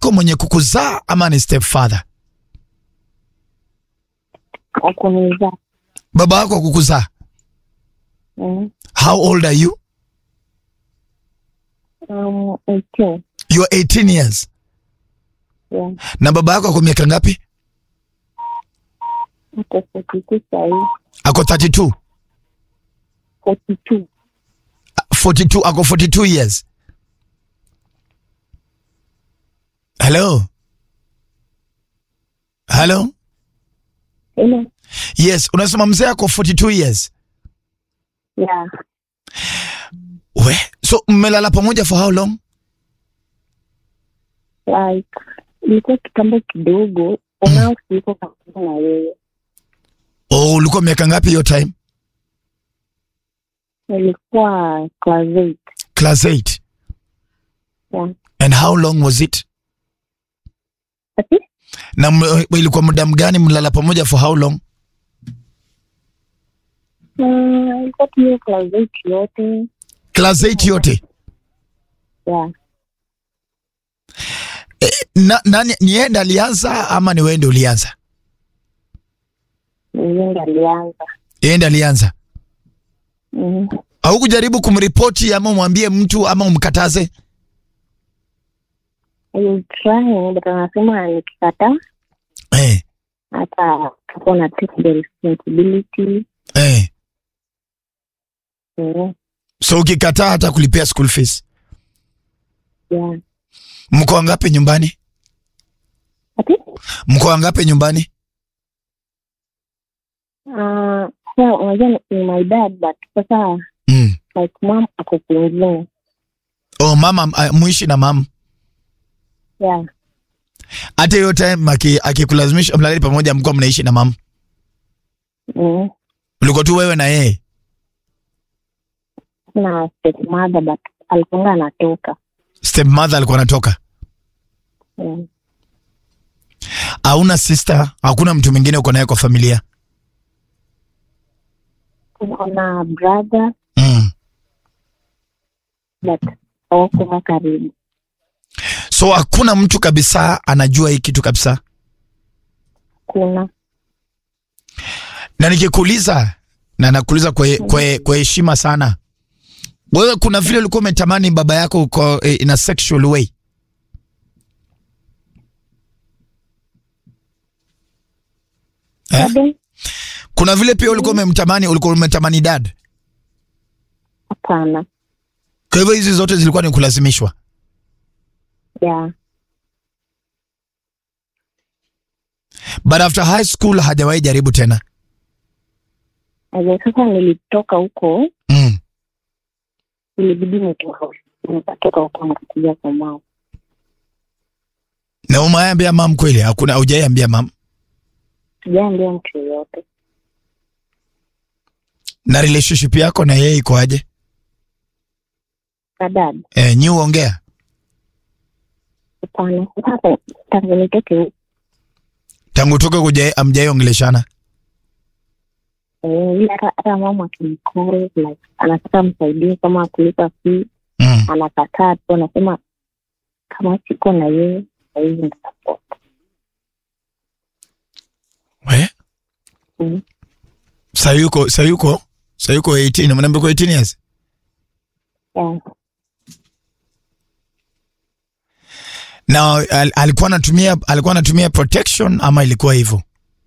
yako mwenye kukuzaa ama ni stepfather? Akunizaa. Baba yako akukuzaa. Mm. How old are you? Um, 18. You are 18 years. Yeah. Na baba yako ako miaka ngapi? Ako 42 sahii. Ako 32. 42. 42 ako 42 years. Hello. Hello. Hello. Yes, unasema mzee ako 42 years. Yeah. We, so mmelala pamoja for how long? Like, ilikuwa kitambo kidogo. Unao siko karibu na yeye. Oh, ulikuwa miaka ngapi hiyo time? Nilikuwa class 8. Class 8. Yeah. And how long was it? Ati? Na m- ilikuwa muda mgani mlala pamoja for how long? Uh, ilikuwa tu hiyo class 8 yote. Class 8 yote. Yeah. Na, nani ni yeye ndiye alianza ama ni wewe ndiye ulianza? Yeye ndo alianza. Yeye ndiye alianza. Mm. Haukujaribu kumripoti ama umwambie mtu ama umkataze? I was trying, but anasema nikikataa Eh, hata tuko na take the responsibility. eh. Mm. So ukikataa hata kulipia school fees. Yeah. Mko wangapi nyumbani? Ati? Mko wangapi nyumbani? Uh, so unajua ni- ni my dad but sasa Mm. like mom ako kwingine. Oh, mama uh, muishi na mama. Yeah. Hata hiyo time aki- akikulazimisha mlale pamoja mko mnaishi na mama. Mm. Ulikuwa tu wewe na yeye. Na stepmother but alikuwa anatoka. Stepmother alikuwa anatoka. Mm. Hauna sister, hakuna mtu mwingine uko naye kwa familia. Tuko na brother Mm. but hawakuwa karibu. So hakuna mtu kabisa anajua hii kitu kabisa. Kuna Na nikikuuliza na nakuuliza kwa kwa kwa heshima sana. Wewe kuna vile ulikuwa umetamani baba yako uko eh, in a sexual way. Eh? bado Kuna vile pia ulikuwa umemtamani ulikuwa umetamani dad. hapana. Kwa hivyo hizi zote zilikuwa ni kulazimishwa. Yeah. But after high school hajawahi jaribu tena. Aje sasa nilitoka huko, Mm. ilibidi nitoka nikatoka huko nikakuja kwa mama. Na umeambia mam kweli? Hakuna hujaiambia mam. Sijaambia mtu yoyote. Na relationship yako na yeye iko aje? Kadad, Eh, nyi uongea. hapana. Sasa tangu nitoke huko, Tangu toke kuja amjaiongeleshana. eh, ila hata hata mama akimcall like anataka msaidie kama kulipa fee, Mm. anakataa tu, anasema kama siko na yeye haizi nitasupport. We? Mm. Sayuko, sayuko, sayuko 18, mnaambia uko 18 years. Yeah. Na al, alikuwa anatumia alikuwa anatumia protection ama ilikuwa hivyo?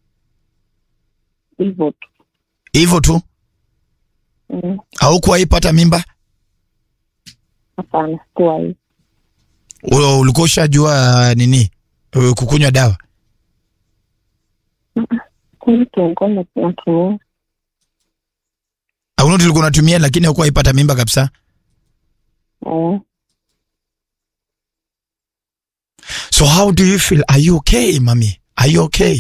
Hivyo tu. Hivyo tu. Mm, Haukuwahi pata mimba? Hapana, sikuwa hivi. Ul- Ulikuwa ushajua nini? Uh, Kukunywa dawa. Kwani tulikuwa na- natumia Hauna tulikuwa unatumia lakini haukuwahi pata mimba kabisa. eh, So how do you feel? Are you okay, mami? Are you okay?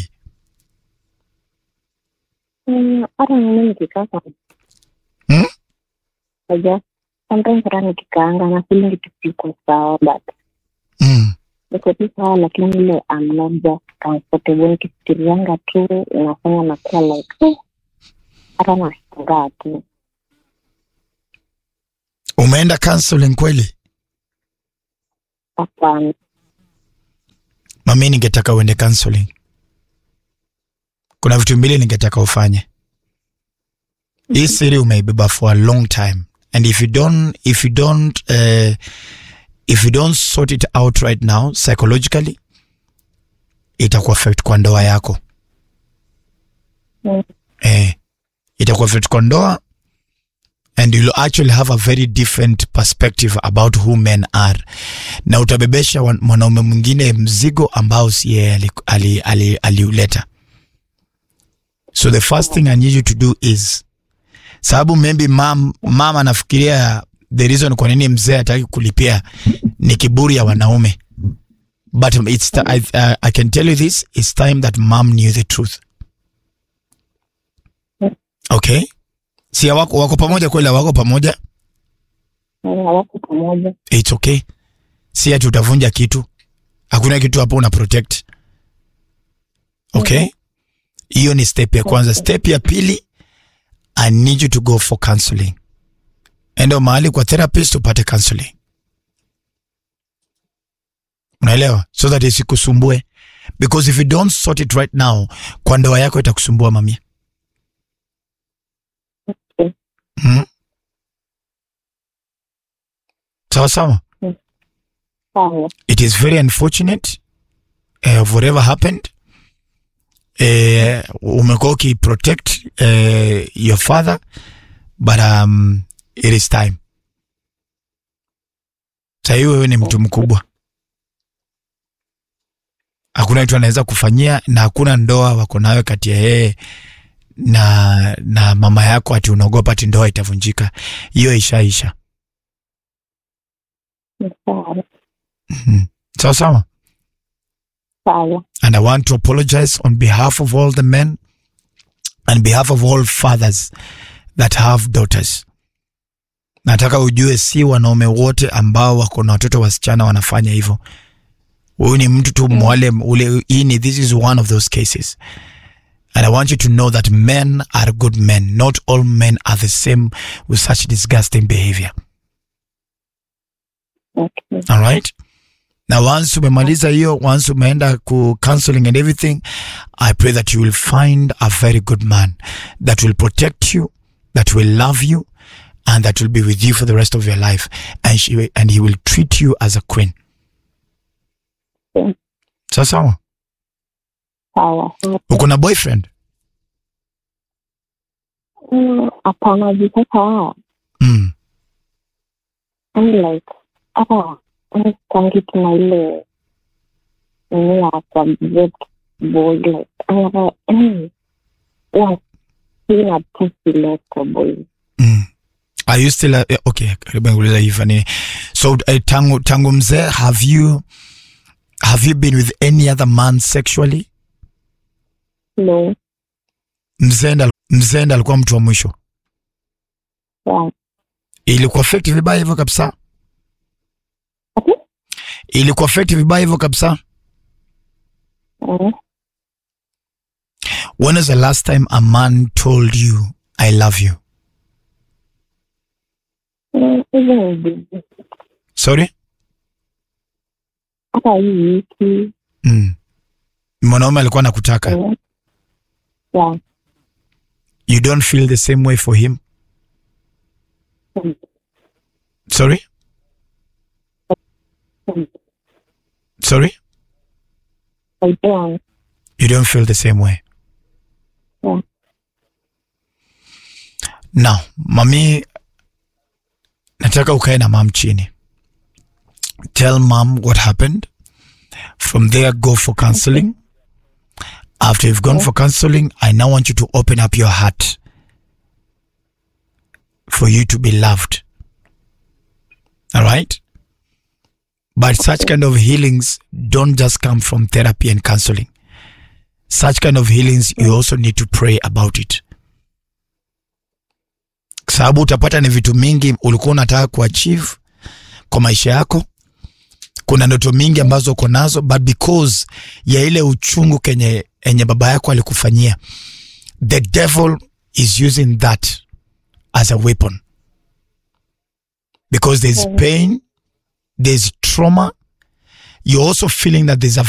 mm, hata mimi nikikaa kwa Hmm? Aja, sometimes hata nikikaanga na feeling tu siko sawa but Mm. niko tu sawa lakini ile I'm not just comfortable nikifikirianga tu inafanya nakuwa like eh, hata nashangaa tu Umeenda counseling kweli? hapana mami, ningetaka uende counseling. Kuna vitu mbili ningetaka ufanye. Hii siri umeibeba for a long time and if you don't if you don't uh, if you don't sort it out right now psychologically itakuwa affect kwa ndoa yako Mm. eh, itakuwa affect kwa ndoa and you'll actually have a very different perspective about who men are na utabebesha wan- mwanaume mwingine mzigo ambao si yeye aliuleta ali, ali, aliuleta. so the first thing i need you to do is sababu maybe mam, mama anafikiria the reason kwa nini mzee hataki kulipia ni kiburi ya wanaume but it's ti- I, uh, I can tell you this it's time that mom knew the truth okay si wako, wako pamoja kweli wako pamoja hawako pamoja. it's okay si ati utavunja kitu hakuna kitu hapo una protect okay hiyo ni step ya kwanza step ya pili i need you to go for counseling enda mahali kwa therapist upate counseling unaelewa so that isikusumbue because if you don't sort it right now kwa ndoa yako itakusumbua mamia Okay. hmm? sawa sawa Sawa. it is very unfortunate uh, of whatever happened uh, umekuwa ukiprotect uh, your father but um, it is time sahii wewe ni mtu mkubwa hakuna kitu anaweza kufanyia na hakuna ndoa wako nayo kati ya yeye na na mama yako ati unaogopa ati ndoa itavunjika hiyo ishaisha Ni Sawa. Mhm. sawa sawa Sawa. And I want to apologize on behalf of all the men and behalf of all fathers that have daughters. Nataka ujue si wanaume wote ambao wako na watoto wasichana wanafanya hivyo. Huyu ni mtu tu mwale ule ini, this is one of those cases. And I want you to know that men are good men. Not all men are the same with such disgusting behavior. Okay. All right. na once umemaliza hiyo once umeenda ku counseling and everything i pray that you will find a very good man that will protect you that will love you and that will be with you for the rest of your life and, she, and he will treat you as a queen Okay. sawa sawa Sawa. uko na boyfriend Mm, Hapana, juu sasa mm. I'm like hata tangi tuna ile nini ya kwa vet boy like anata yani wa sina tu ile kwa boy Mm. Are you still uh, okay karibu nikuuliza hivi nini so uh, tangu tangu mzee have you have you been with any other man sexually no mzee ndo- mzee ndo alikuwa mtu wa mwisho yeah. ilikuwa affect vibaya hivyo kabisa Ati? ilikuwa affect vibaya hivyo kabisa Mm. when was the last time a man told you i love you Mm, even bibi sorry hata hii wiki mm. mwanaume alikuwa anakutaka mm. yeah. you don't feel the same way for him Mm. sorry Mm. sorry I don't you don't feel the same way Yeah. now mami nataka ukae na mam chini tell mom what happened from there go for counseling after you've gone for counseling i now want you to open up your heart for you to be loved all right but such kind of healings don't just come from therapy and counseling such kind of healings you also need to pray about it sababu utapata ni vitu mingi ulikuwa unataka kuachieve kwa maisha yako kuna ndoto mingi ambazo uko nazo but because ya ile uchungu kenye enye baba yako alikufanyia the devil is using that as a weapon because there's pain there's trauma you're also feeling that there's a